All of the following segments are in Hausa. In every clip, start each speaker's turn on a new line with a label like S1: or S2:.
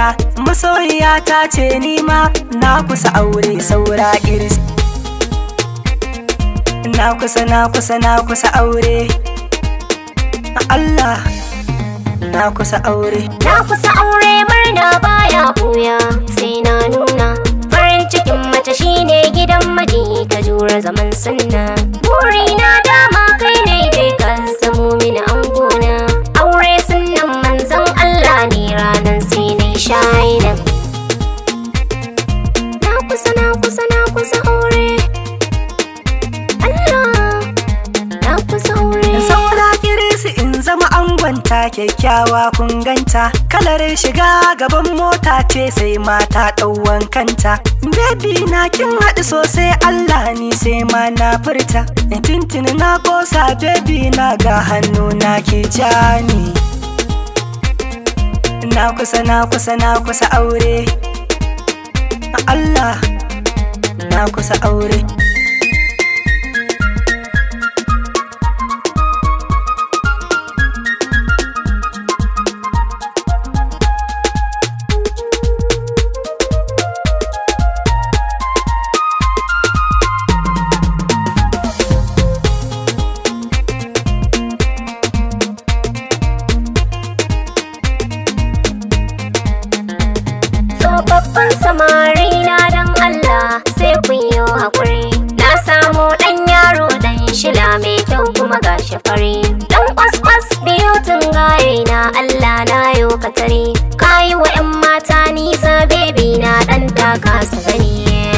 S1: ganta masoyiya ta ce nima na kusa aure saura iris na kusa na kusa na kusa aure Allah na kusa aure
S2: Na kusa aure murna baya buya sai na nuna farin cikin mace shine gidan maji ka jura zaman sunna burina dama kai ne dai ka samu mini angona aure sunnan manzon Allah ne ranan sai na shaida Na kusa na kusa na kusa aure Allah na kusa aure
S1: saura kirisi in zama angonta kyakkyawa kun ganta kalar shiga gaban mota ce sai mata ɗauwan kanta baby na kin haɗu sosai Allah ni sai ma na furta tintin na kosa baby na ga hannu na ke jani na kusa na kusa na kusa aure Allah na kusa aure
S2: Tsofaffin samari na dan Allah sai kun yi haƙuri. Na samu ɗan yaro ɗan shila mai kyau kuma ga fari. Ɗan kwas-kwas biyu tun gaye na Allah na yo katare. Kayi wa 'yan mata nisa bebi na ɗan taka su gani.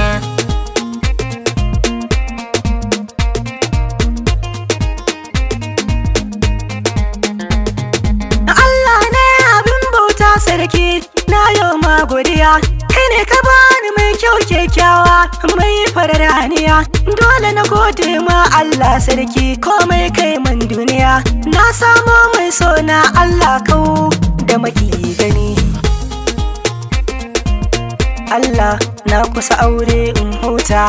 S1: Allah ne abin bauta sarki na yau ma godiya kai ne ka bani mai kyau kyakkyawa mai farar haniya dole na gode ma Allah sarki komai kai man duniya na samo mai so na Allah kau da maki gani Allah na kusa aure in huta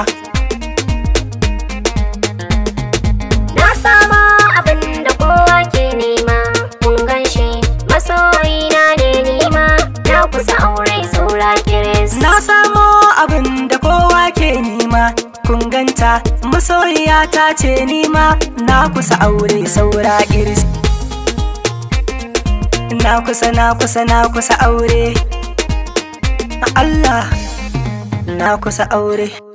S2: Na sama abin da kowa ke nema kun ganshi masoyina ne nima na kusa aure saura kiris.
S1: Na samo abin da kowa ke nima kun ganta masoyiya ta ce nima na kusa aure saura iris Na kusa na kusa na kusa aure Allah na kusa aure